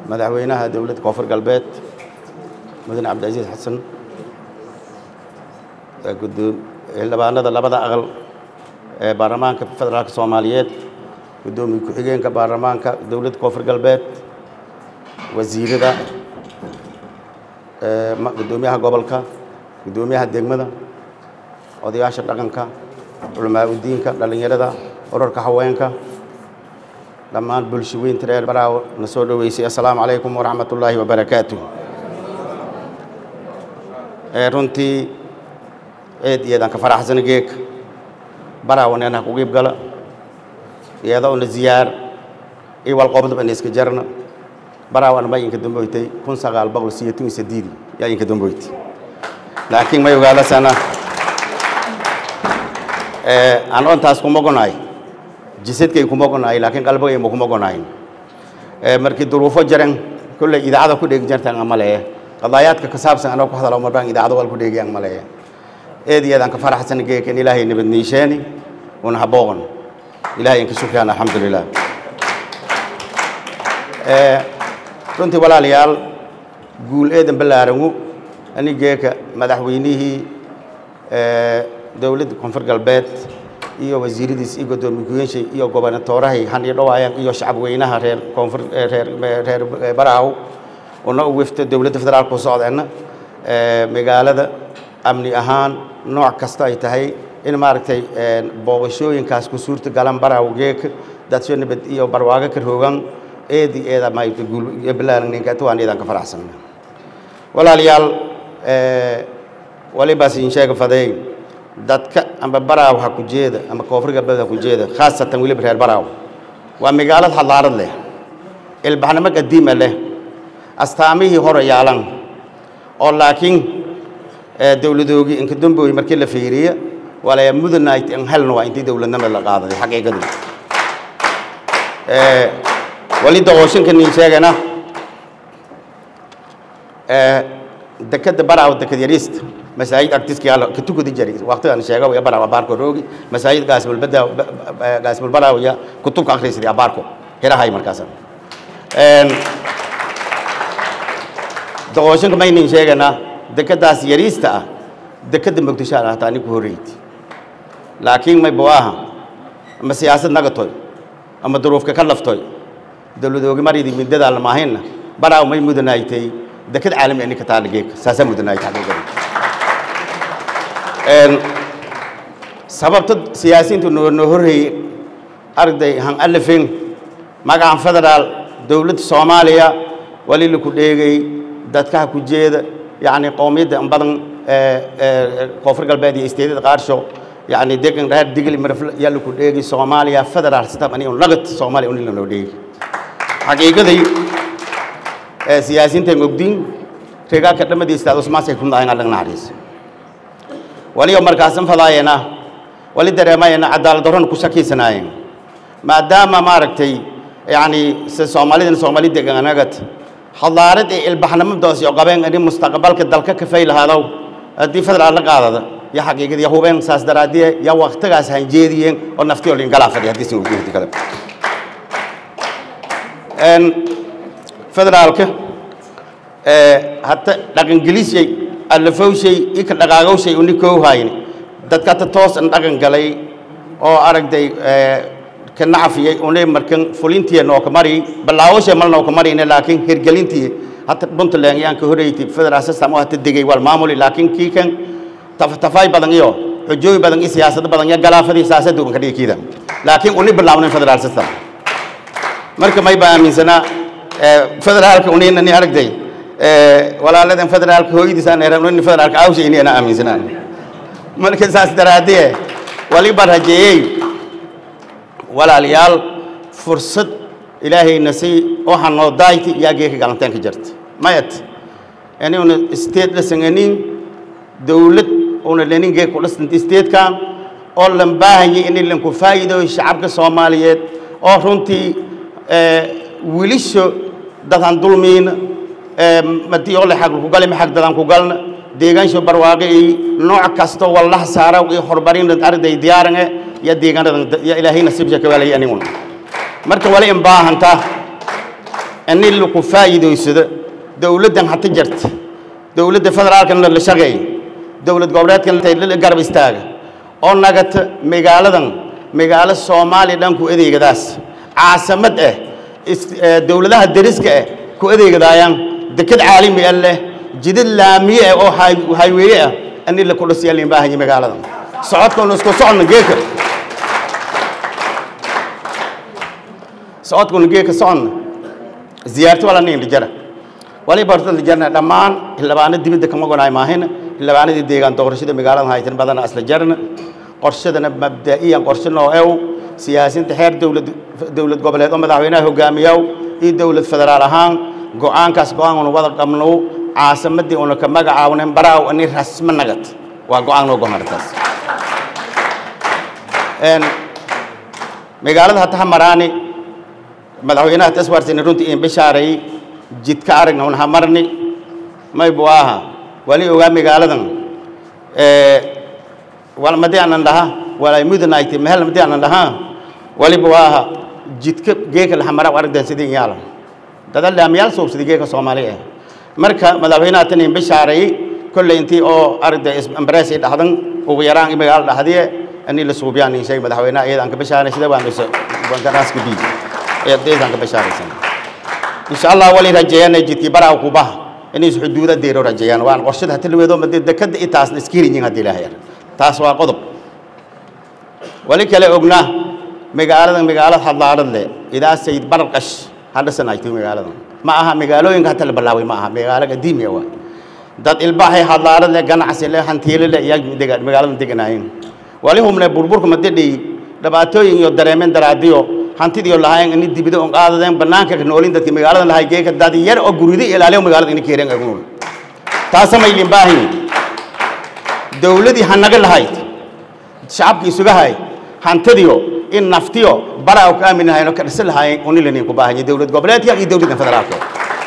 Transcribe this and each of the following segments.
madaxweynaha dowladda koonfur galbeed mudane cabdicasiis xasan xildhibaanada labada aqal ee baarlamaanka federaalka soomaaliyeed guddoomiye ku-xigeenka baarlamaanka dowladda koonfur galbeed wasiirada guddoomiyaha gobolka guddoomiyaha degmada odayaasha dhaqanka culamaa udiinka dhallinyarada urarka haweenka dhammaan bulshaweynta reer baraawo na soo dhoweysay assalaamu calaykum waraxmat ullaahi wabarakaatu runtii eed iyadan ka faraxsana geeg baraawo neenaha ku qiib gala iyada una ziyaar iwal qobdaba ina iska jarna baraawo ana ma inka damboytay kun sagaal boqol siyeetun sadiidi yaa inka damboytay laakiin may ogaalasana aan ontaas kuma gonaay jisadkay kuma gonaay laakiin qalbigay ma kuma gonayn markii duruufo jaran kolley idaacada ku dheegi jartaan amaleeye qadaayaadka ka saabsan anoo ku hadalo marbaan idaacada wal ku dheegiyaan maleeye eed iyadaan ka faraxsan geekan ilaahay nabad niisheeni una habooqan ilaahay inka shukraan alxamdulilah runtii walaalayaal guul eedan ballaarangu ani geeka madaxweynihii dowladda koonfur galbeed iyo wasiiradiis iyo guddoomiye ku-yeenshay iyo gobernatoorahay han iyo dhawaayaan iyo shacabweynaha reer koonfur reer reer baraaw una u wefta dowladda federaalka u socdeenna magaalada amni ahaan nooc kasta ay tahay in maaragtay booqashooyinkaas ku suurta galan baraaw geeka dadsho nabad iyo barwaago ka roogan eedi eeda maayta guul balaaran ninka waan eedan ka faraxsan walaalayaal walibaas in sheega fadeey dadka amba baraaw ha ku jeeda ama koonfur galbeed ha ku jeeda khaasatan weliba reer baraaw waa magaalad xadaarad leh ilbaxnimo qadiima leh astaamihii hore yaalan oo laakiin dowladoogii inka dambooyi markii la fiiriya walaya mudanight in helna waa intii dowladnimada la qaadaday xaqiiqadu wali doqooshinka nin sheegana dekada baraaw dekad yariista masaajid agtiska yaalo ka tukudi jari waqtigan sheega way baraaw abaarko roogi masaajid gaasmul bada gaasmul baraaw ya kutubka akhriisay abaarko hirahay markaas een doqooshinka maynin sheegana dekadaas yariista ah dekada muqdisho ah taani ku horeeyay laakiin may bawaaha ama siyaasad nagatoy ama duruufka ka laftooy dowladoogi maridii midada la maahinna baraaw may mudanaaytay dekad caalami ani ka taala geek saasa mudanaaytay xaqiiqada een sababta siyaasiyiintu noo noo horreeyey arday han alifin magacan federaal dowladda soomaaliya wali la ku dheegay dadkaha ku jeeda yacni qowmiyadda in badan koonfur galbeed iyo isteedada qaarsho يعني دقن راد دقل مرفل يلو كديجي سوماليا فدرال ستام أني ونقط سوماليا ونيل نوديجي حقيقة دي سياسيين تنقدين تيجا كتلم دي استاذ عثمان سيكون داين على الناريس ولي عمر قاسم فضاينا ولي درما ينا عدالة دوران كوسكي سناين ما دام ما ركتي يعني سومالي سومالي دقن نقط حضارة البحر مبدوس يقابين أني مستقبل كدلك كفيل هذا دي فدرال لقاضي ya xaqiiqadii ya hubeen saas daraaddiye ya waqtigaas han jeediyeen oo naftii oo lingalaa fadhiya haddii sin ujeedti kale federaalka hata dhaqangelisay allafowshay ika dhaqaagowshay uni koohayni dadka hata toos an dhaqan galay oo aragday ka nacafiyey unay markan fulintiya nooka mari balaawoshay mal nooka marine laakiin hirgelintii hata puntland yaan ka horeeytay federal system oo hata degay wal maamuli laakiin kii kan tafay badan iyo xujooyin badan iyo siyaasado badan iyo galaafadii siyaasadda uban ka dhigi kiida laakiin uni bilaawnin federal system marka may baa aaminsanaa federaalka unina ni aragday walaaladan federaalka hooyadiis aan eran uni federaalka awsha ini ana aaminsanaa marka saas daraadee waliba rajeeyey walaalayaal fursad ilaahayna si waxaa noo daayta yaa geeka galantaanka jirta mayat yani una state la sanganin dowlad una leninge ku dhisnta statekan oo lan baahanyay in lanku faa'iido shacabka soomaaliyeed oo runtii wiilisho dadaan dulmiina madii oo la xaq ku galay maxaq dadaan ku galna deegaansho barwaaqo iyo nooc kasta wallaha saara iyo horumarin arday diyaaran ya deegaanada ya ilaahay nasiib jaka walay anigun marka wali in baahanta ini laku faa'iidaysado dowladdan hata jarta dowladda federaalkana la shaqeeya dowlad goboleedkana garab istaaga oo nagata magaaladan magaalo soomaaliya dhan ku adeegadaas caasamad ah dowladaha deriska ah ku adeegadaayaan deked caalami ah leh jidad laamiye ah oo hayweeye ah ani la kudhasiyaa liin baahanya magaaladan socodkoonu isku socodna geeka socodkoonu geeka socodna ziyaarto wala nin dhijara wali barta dhijarna dhammaan xildhibaano dibadda kama gonaay maahina xildhibaanadii deegaan doorashada magaaladan haytan badana asla jarna qorshadana mabda'iyan qorshe noo ew siyaasiinta xeer dowlad dowlad goboleed oo madaxweynaha hogaamiyaw iyo dowlad federaal ahaan go-aankaas go-aan una wada qabno caasimadii una ka magacaawnen baraaw ani rasmo nagad waa go-aan noo gomartaas magaalada hata hamaraani madaxweynaha taswarsini runtii in bishaaray jidka aragna un hamarni maybu aha wali ogaa magaaladan wal madii aanan dhaha walay mudanayti mehel madii aanan dhaha waliba waaha jidka geeka lahamara aragdan sidii yaala dada laamiyaal soobsidi geeka soomaali ah marka madaxweynaha tan in bishaaray kolley intii oo aragda ambarees ay dhahdan ugu yaraan magaalo dhahdiye ani la suubiyaan in sheeg madaxweynaha iyada aan ka bishaaray sida waan is waan ka raaska bii iyada aan ka bishaaraysan insha Allah wali rajeeyana jidkii baraa ku bah inay xuduuda deero rajeeyaan waan qorshada hata laweedo madii dekada itaasna iskirin hadii ilaahay taas waa qodob wali kale ognaa magaalada magaalada hadlaadad leh idaa sayid barqash hadda sanaaytay magaalada ma aha magaalooyinka hata la bilaaway ma aha magaalo qadiimi ah dad ilbahay hadlaadad leh ganacsi leh hantiile leh iyaa degaan magaalada deganaayeen wali humne burburka madadhi dhibaatooyin iyo dareemeen daraadiyo hantidiyo lahayn in dibida on qaadadeen banaanka ka noolin dadka magaalada lahay geeka dad yar oo gurida ilaaliyo magaalada in keereen ay nool taas ma ilin baahin dawladii hanaga lahayd shacabkii isuga hay hantidiyo in naftiyo bara ka aamin hayno ka dhisal hay on ilin ku baahan dawlad goboleedka iyo dawladda federaalka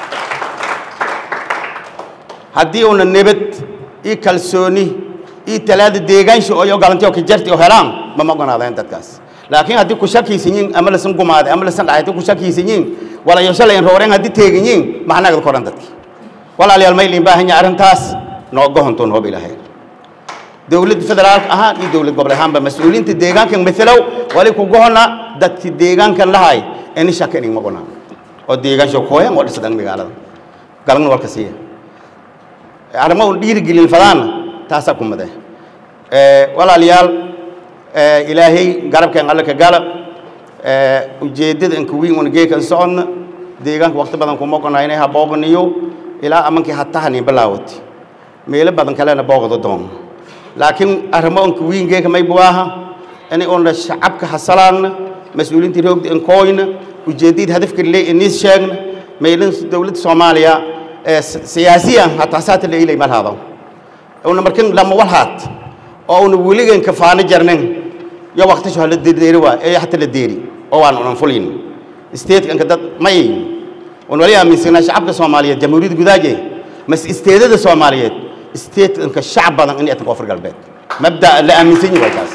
haddii una nabad iyo kalsooni iyo talaada deegaansho oo galantiyo ka jarti oo helaan ma maqonaadeen dadkaas laakiin haddii ku shakiisan yihiin ama lasan gumaaday ama lasan dhacay ku shakiisan yihiin wala yo shalay rooreen haddii teegan yihiin maxnaagad koran dadki walaalayaal ma ilin baahan yahay arrintaas noo gohonto noob ilaahay dowladda federaalka ahaan iyo dowlad gobol ahaanba mas-uuliyiinta deegaankan matalow wali ku gohona dadki deegaankan lahay ini shaka inig maqonaa oo deegaansho kooyan oo dhisadhan magaalada galagna walka siiya arrimo un dhiirigelin fadaana taasaa ku made walaalayaal ilaahay garabkeen alle ka gala ujeeddada inka wiin una geekan socodna deegaanka waqti badan kuma oqonaa inay habooganiyo ilaa amankii hatahanin bilaawati meelo badan kalena boogdo doon laakiin arrimo inka wiin geeka may buwaaha inay una shacabka hasalaanna mas-uuliyiinta roogda inkooyna ujeeddada hadafka le inis sheegna meelin dowladda soomaaliya siyaasiyan hataa saata la ilay malhaado una markin lama walhaad oo una weligan kafaano jarnin yo waqtisho hala deeri waa ee hata la deeri oo waan unan fulin statekanka dad may un wali aaminsanaa shacabka soomaaliyeed jamhuuriyadda gudaaje mas isteedada soomaaliyeed statekanka shacab badan in atan koonfur galbeed mabda la aaminsan yahay taas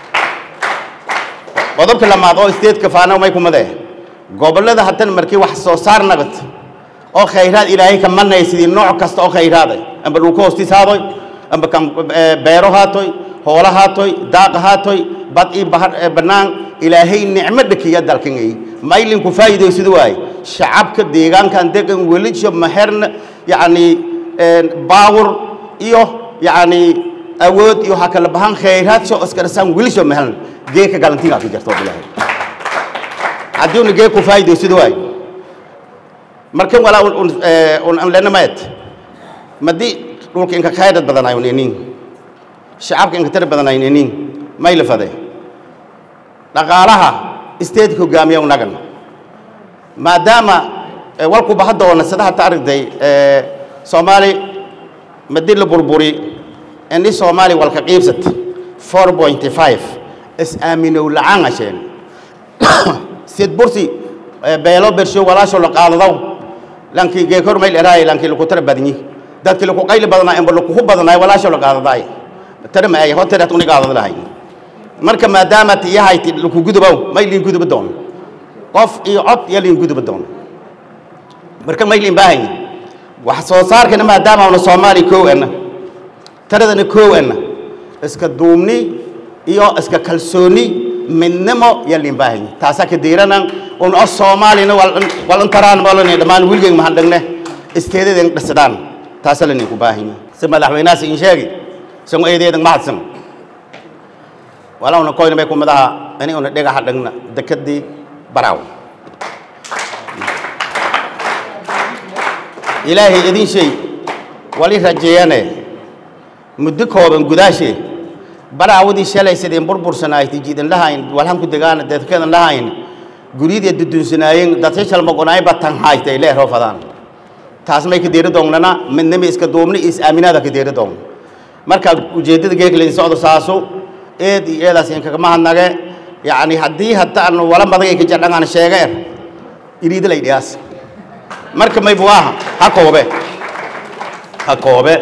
qodobka lamaad oo stateka faano may kumade gobollada hatan markii wax soo saar nagad oo khayraad ilaahay ka manay sidii nooc kasta oo khayraad amba dhulka hoostiis haadoy amba kan beero haatoy hoola haatoy daaq haatoy bad ii bahar bannaan ilaahay nicmo dhakiya dalkangay maylinku faa'iidaysid waay shacabka deegaankan degan welijo maherna yacni baawur iyo yacni awood iyo waxaa kala bahan khayraad soo iskarasaan welijo mahelna geeka galantiingaa ku jirto ilaahay haddii una geek ku faa'iidaysid waay markan walaa un an lenamayd madii dhulka inka khayrad badanayo nenin shacabka inka tar badanayo nenin may la faday dhaqaalaha isteedka hogaamiya unagan maadaama walku baha doona sida hata aragday soomaali madii la burburi ini soomaali walka qiibsat four point five is aaminow lacaan asheen sid bursi beelo bersho walaasho la qaadadaw lankii geekor mayl eraay lankii laku tara badnyi dadkii laku qayli badanaa emba lakuhu badanaay walaasho la qaadadaay tara ma ay hoterat uni qaadad lahay marka maadaama tiyahayti laku gudubow may liin guduba doon qof iyo cod iyo liin guduba doon marka maylin baahanya wax soo saarkana maadaama una soomaaliya koow ana taradana koow ana iska duubni iyo iska kalsooni midnimo yalin baahanya taasaa ka diiranan un o soomaaliyana walantaraan malani dhammaan wiligeen mahadhagne isteedaden dhisidhaan taasa laninku baahanya si madaxweynahaas in sheegi sango eedeedan mahadsan walawna koyna bay kumadaha ini una dhagaxa dhagna dekadii baraaw ilaahay idin shay wali rajeeyane muddo kooban gudaashee baraawadii shalay sideen burbursanaaytay jiidan lahayn walhan ku degaana dadkeedan lahayn guryadii dudunsanaayeen dadka shalmagonaay batan haaytay leeroo fadaan taas may ka deeri doonnana midnimi iska duubni is aaminaada ka deeri doon marka ujeeddada geekleyn socdo saasu eed iyo eedaas in kagama hadnage yacni haddii haddaan wala madagay ka jadhangaan sheegeer iriida lay dhiyaas marka maybu aha ha koobe ha koobe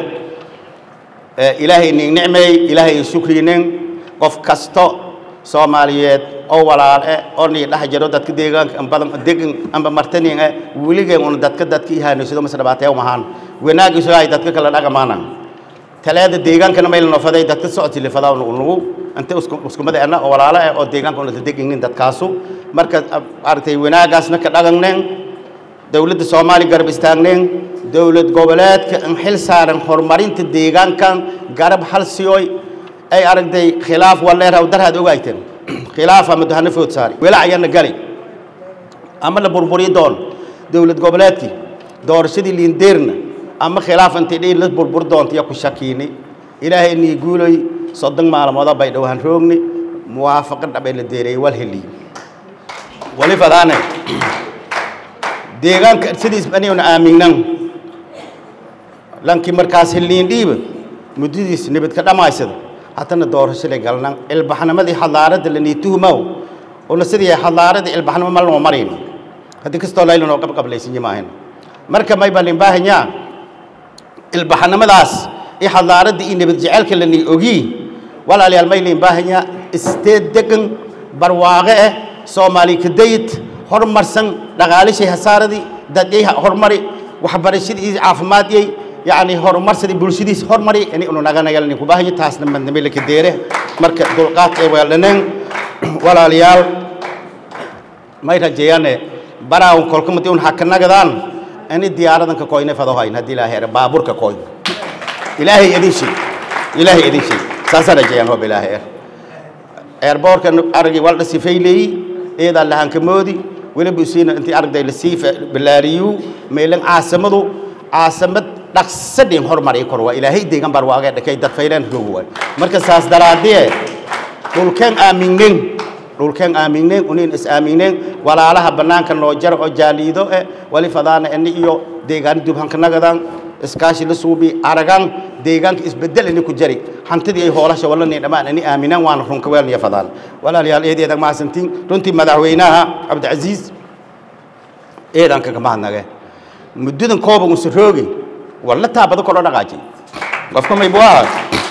ilaahay nin nicmeey ilaahay in shukrinin qof kasto soomaaliyeed oo walaale oo nii dhex jiro dadka deegaanka ambadan degan amba martanin eh weligeen una dadka dadka ihaanaysado mas dhabaatee umahaan wanaagiisu ay dadka kala dhaqamaanan taleeda deegaankana mayla nofaday dadka socodsi lifadaa unugu inta iskumada ana oo walaalo eh oo deegaanka una deginin dadkaasu marka aragtay wanaagaasna ka dhaqanneen dowladda soomaaliya garab istaagneen dowlad goboleedka in xil saaran horumarinta deegaankan garab hal siyoy ay aragtay khilaaf waleeraw darhaad ogaayteen khilaaf ama duhano food saari welac ayana gali ama la burburi doon dowlad goboleedkii doorashadii liindeerna ama khilaaf intay dhiin la burbur doonta iyo ku shakiini ilaahay nii guuloy soddon maalmooda bay dhowaan roogni muwaafaqo dhabay la deereeyey wal heliy wali fadaane deegaanka sidiis aniguna aaminnan lankii markaas heliin dhiiba muddadiis nabadka dhammaysada haddana doorasho la galnan ilbaxnimadii hadlaaradda la niituhumow una sidii hadlaaradii ilbaxnimo ma loo marayn haddii kastoo laylanoo qabqablaysinya maahan marka may balin baahanyaa ilbaxnimadaas iyo hadlaaradda iyo nabad jecelka la nii ogii walaalayaal may liin baahanyaa isteed degan barwaaqe ah soomaali kadayid horumarsan dhaqaalishay hasaaradii dadyay horumari waxbarashadii iyo caafimaadiyay يعني هرمر سدي بولشديس هرمري يعني إنه نجانا يلا نكوباه هي تاس نمن نميل كديره مرك دلقات إيه ولا نن ولا ليال ما يرجعيانه براون كل كم تيون حكنا جدان أني ديارة دنك كوينة فضوهاي ندي له هير بابور ككوين إلهي يدين شيء إلهي يدين شيء ساسا رجعيان هو بلا هير إيربور كان أرجع والد سيفيلي إيه ده اللي هنكمودي ولا بيسين أنت أرجع للسيف بلاريو ميلن عاصمته عاصمة dhaqsadhin horumari kor waa ilaahay deegan barwaaqe dhakay dad faylaan roog waay marka saas daraadee dhulkeen aamineen dhulkeen aamineen unin is aamineen walaalaha banaanka noo jar oo jaaliido eh wali fadaana ani iyo deegaan dubhanka nagadan iskaashi la suubi aragan deegaanka isbedel ini ku jari hantidii ay hoolasha walani dhammaan ani aaminaan waana runka weelniya fadaan walaalayaal eedeeda mahadsantiin runtii madaxweynaha cabdicasiis eedan kaga mahadnage muddadan kooban usa roogi walla taabado kordho dhaqaaji qofka maybu aha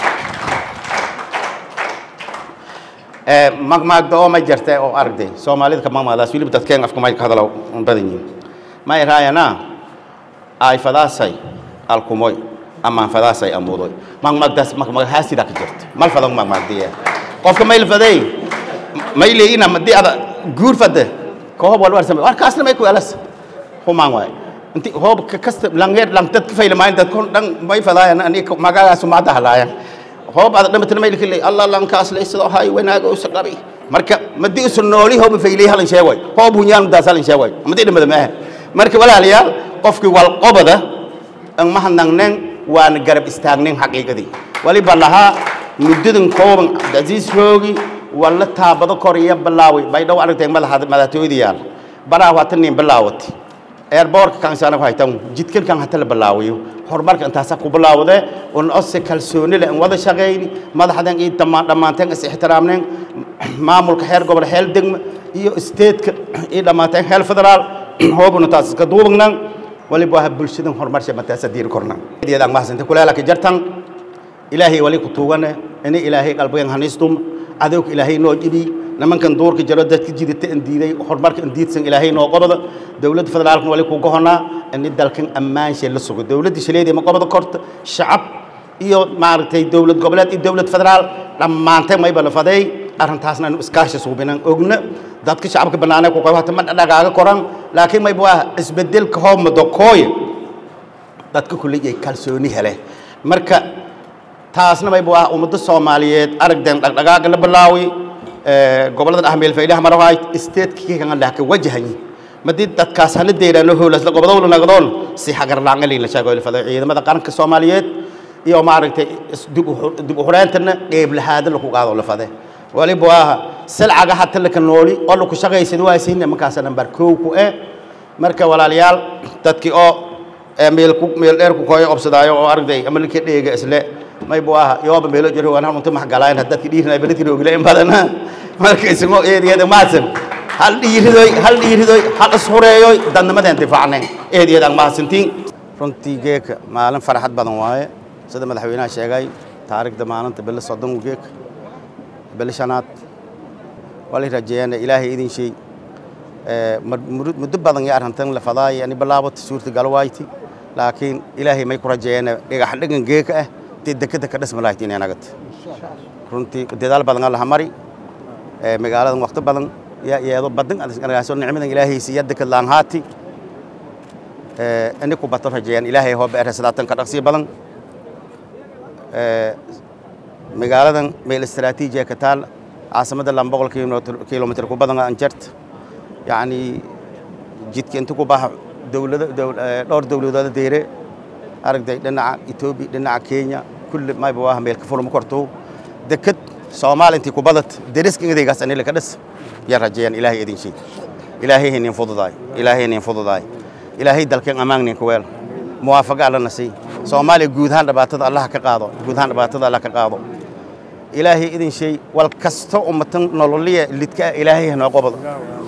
magmaagda oo ma jirta oo aragday soomaalida ka magmaadaas weliba dadkeen afka may ka hadala badan yihin may raayana ay fadaasay alkumoy amaan fadaasay amuudoy magmaagdaas magmagahaasida ka jirta mal fadan magmaagdiya qofka mayl faday may leeyina madii ada guur fade koob walwar samay warkaasna may ku elas humaan waay inti hoob kasta langeer lang dad fayla maayn dad kon dhan may fadaayan ani magagaas uma dahlaayan hoob ada dhamatana may likilay allah lankaas la isoo hay wanaaga usa qabi marka madi usa nooli hoob faylay halan sheegay hoob hunyaan daas halan sheegay madi dhamada ma marka walaalayaal qofkii wal qobada an mahadnaqneen waan garab istaagnen xaqiiqadii waliba lahaa muddadan kooban cabdicaziis roogi walla taabado koriya bilaaway bay dhow aragteen madaxtooyadayaal baraa waata nin bilaawatay airbortka kan sana haytan jidkan kan hata la balaawiyo horumarka intaas ku bilaawde on ose kalsooni leh wada shaqeyn madaxdan iyo dhamaan dhamaanteen is ixtiraamneen maamulka heer gobol heer degmo iyo stateska iyo dhamaanteen heer federaal hoobuna taas ka duubnaan waliba waxa bulshadan horumarsha mataasa diir korna iyadaan mahsanta kulaala ka jartan ilaahay wali ku tuugane inay ilaahay qalbigan hanistum adowg ilaahay noo jibi nimankan duurka jiro dadka jidata an diiday horumarka an diidsan ilaahay noo qobada dowladda federaalkan wali ku gohonaa ini dalkan ammaanshe la sugo dowladda shaleedii ma qobada korta shacab iyo maaragtay dowlad goboleed iyo dowlad federaal dhammaantay mayba la faday arrintaasna anu iskaashi suubinan ogna dadka shacabka bannaanee ku qabata ma dhagaaga koran laakiin mayba waa isbedelka hoomado kooya dadka kulli ay kalsooni hele marka taasna mayba waa ummadda soomaaliyeed aragden dhagdhagaaga la bilaawi gobollada dhex meel faydaha marawaay isteedkii kan lah ka wajahay madii dadkaas hana deeraano howlas la gobodo la nagdoon si hagar laangali la sheego la faday ciidamada qaranka Soomaaliyeed iyo maaragtay dib u horeentana qeyb lahaad la ku qaado la faday waliba waa salcaga hatta la nooli oo la ku shaqeeysan waa siin markaas number 2 ku ee marka walaalayaal dadkii oo meel ku meel dheer ku kooyo obsadaayo oo aragday ama la ka dheega isle may buu aha yooba meelo jiro waan unta max galaan dadkii dhiirnay balati roogile in badan marka ismo eediyada maasan hal dhiiridoy hal dhiiridoy hal ishureeyoy dadnimadeen difaacnay eediyada maasantiin runtii geeka maalin farxad badan waaye sida madaxweynaha sheegay taariikhda maalinta bil soddon geek bil shanaad wali rajeeyana ilaahay idin shay muddo badan ya arrintan la fadaay ani bilaabata suurtagal waayti laakiin ilaahay may ku rajeeyana dhigax dhigan geeka ah dekada ka dhisma lahayd inay nagad runtii dadaal badan alla mari ee magaaladan waqti badan yaa iyado badan argaaso nicmadan ilaahay siya dekad laan haati ee ani ku bato rajayaan ilaahay hoo beer salaatan ka dhaqsi badan ee magaaladan meel istiraatiiji ka taal caasimada lan boqol kilomitir ku badan aan jart yacni jidka inta ku baxa dowlada dhowr dowladood deere aragday dhinaca etoobiya dhinaca kenya kulli mayba waa meel ka fulma korto dekad soomaali intii ku badad deriska idaygaas anila ka dhis yaa rajeeyaan ilaahay idin shay ilaahay hinin fududaay ilaahay hinin fududaay ilaahay dalkeen ammaannin ku weel muwaafaqa alla nasiy soomaaliya guud ahaan dhibaatada allah ka qaado guud ahaan dhibaatada allah ka qaado ilaahay idin shay wal kasto ummatan nololiya lidka ilaahay hanoo qobado